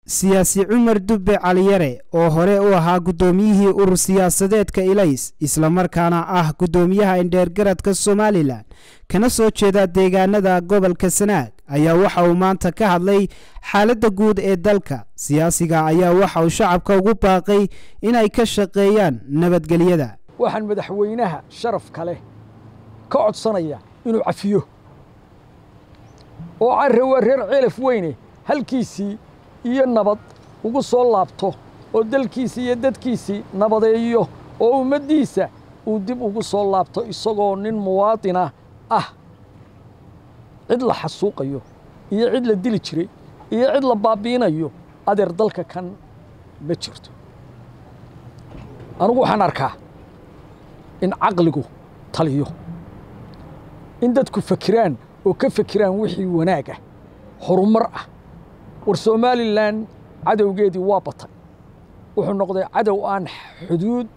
siyaasi cumar dubbe caliyare oo hore u ahaa guddoomiyihii urur siyaasadeedka ilays islamarkaana ah guddoomiyaha indheergaradka somalilan kana soo jeeda deegaanada gobolka sanaag ayaa waxa uu maanta ka hadlay xaaladda guud ee dalka siyaasiga ayaa waxa uu shacabka ugu baaqay inay ka shaqeeyaan nabadgelyada waxaan madaxweynaha sharafka leh ka codsanaya inuu cafiyo oo carre waa reer ceelaf weyne halkiisii iyo nabad ugu soo laabto oo dalkiisii iyo dadkiisii nabadeeyo oo ummaddiisa uu dib ugu soo laabto isagoo nin muwaadina ah cid la xasuuqayo iyo cid la dili jiray iyo cid la baabi'inayo adeer dalka kan ma jirto anugu waxaan arkaa in caqligu taliyo in dadku fakiraan oo ka fakiraan wixii wanaag ah horumar ah war somalilan cadowgeedii waa batay wuxuu noqday cadow aan xuduud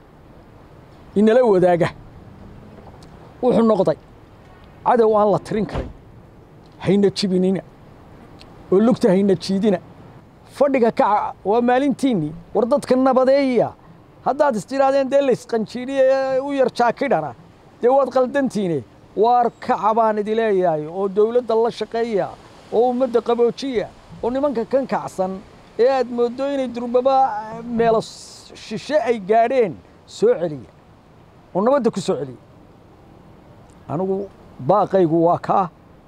inala wadaaga wuxuu noqday cadow aan la tirin karin hayna jibinina oo lugta hayna jiidina fadhiga kaca waa maalintiinnii war dadka nabadeeya haddaad istidhaahdeen dee laysqanjiidhiye u yar jaakidhana dee waad qaldantiine waar kaca baan idi leeyahay oo dowladda la shaqeeya oo ummadda qaboojiya oo nimanka kan kacsan ee aad mooddo inay durbaba meelo shishe ay gaadheen soo celiya oo nabadda ku soo celiya anigu baaqaygu waa kaa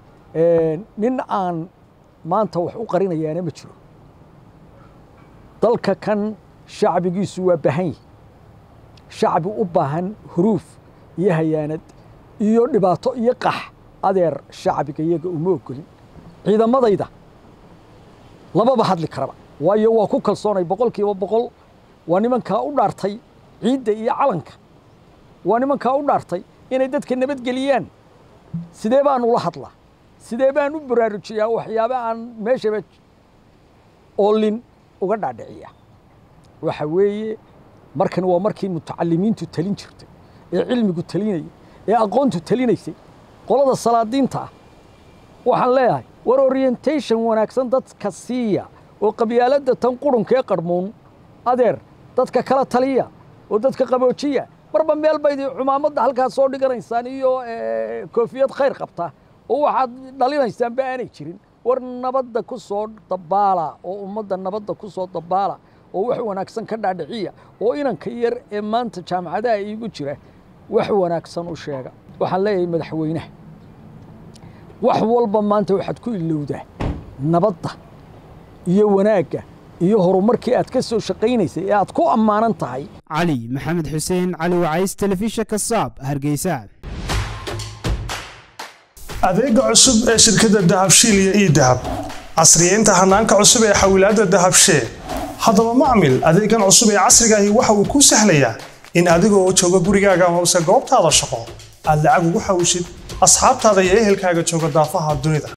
nin aan maanta wax u qarinayaana ma jiro dalka kan shacbigiisu waa baahan yahi shacbi u baahan huruuf iyo hayaanad iyo dhibaato iyo qax adeer shacbiga iyaga uma ogolin ciidamadayda lamaba hadli karaba waayo waa ku kalsoonay boqol kiiba boqol waa nimankaa u dhaartay ciidda iyo calanka waa nimankaa u dhaartay inay dadka nabadgeliyaan sidee baan ula hadlaa sidee baan u baraarujiyaa waxyaaba aan meeshaba oolin uga dhaadhiciya waxa weeye markan waa markii mutacalimiintu talin jirtay ee cilmigu talinayay ee aqoontu talinaysay qolada salaadiinta ah waxaan leeyahay war orientation wanaagsan dadka siiya oo qabyaaladda tan qurhunkee qarhmuun adeer dadka kala taliya oo dadka qaboojiya marba meel baydii cumaamadda halkaas soo dhiganaysaan iyo koofiyad khayr qabta oo waxaad dhalinaysaanba aanay jirin war nabadda ku soo dabaala oo ummadda nabadda ku soo dabaala oo wax wanaagsan ka dhaadhiciya oo inanka yar ee maanta jaamacadaha iigu jira wax wanaagsan u sheega waxaan leeyahay madaxweynaha wax walba maanta waxaad ku ilowdaa nabadda iyo wanaagga iyo horumarkii aad ka soo shaqaynaysay ee aad ku ammaanan tahay cali maxamed xuseen cali wacays telefishinka saab hargeysa adeega cusub ee shirkadda dahabshiil iyo ii dahab casriyeynta hanaanka cusub ee xawilaadda dahabshee haddaba macmil adeegan cusub ee casrigaahi waxa uu kuu sahlayaa in adigoo jooga gurigaaga amase goobtaada shaqo aad lacag ugu xawishid asxaabtaada iyo ehelkaaga jooga daafaha dunida